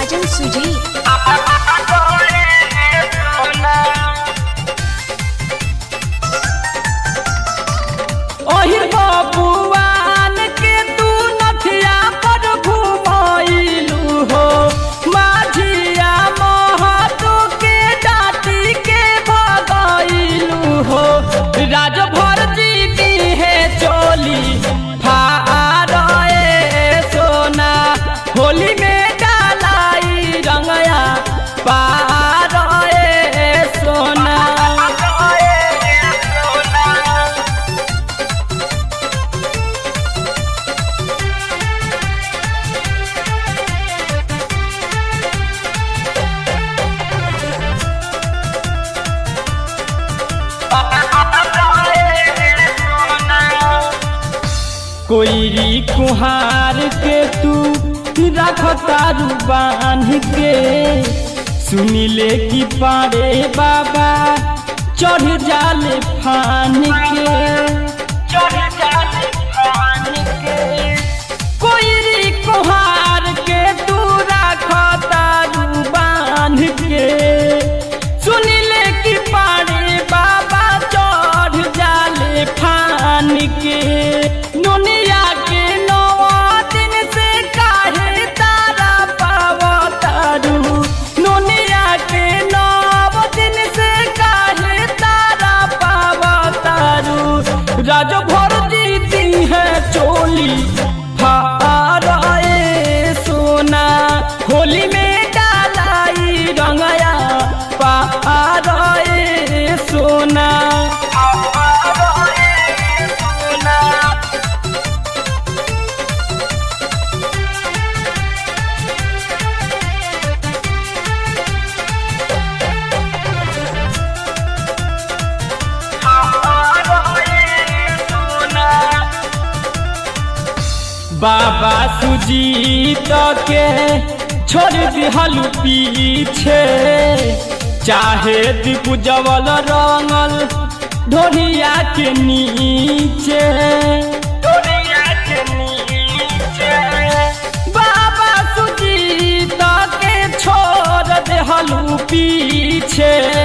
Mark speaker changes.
Speaker 1: साजन सुजी
Speaker 2: ओहिर बबुआन के तू नथिया पर घुमैलू हो माझिया महतू के डाटी के भगैलू हो राजभर जीती है चोली फारे सोना होली में डालाई रंगया पारे सोना कोईरी कुहार के तू रखतारू बांध के सुनिले कि पारे बाबा चढ़ जाले फान के चढ़ जाले फान के कोईरी कुहार के तू रखतारू बांध के सुनिले कि पारे बाबा चढ़ जाले फान के दुनिया के नवा दिन से काहे तारा पावतारू दुनिया के नव दिन से काहे तारा पावतारू राज भर जीती है चोली फारे सोना होली में डालाई रंगया पारे सोना बाबा सुजीत के छोड़ दिहलू पीछे चाहे दिपुजवल रंगल ढोलिया के नीचे ढोलिया के नीचे बाबा सुजीत के छोड़ दिहलू पीछे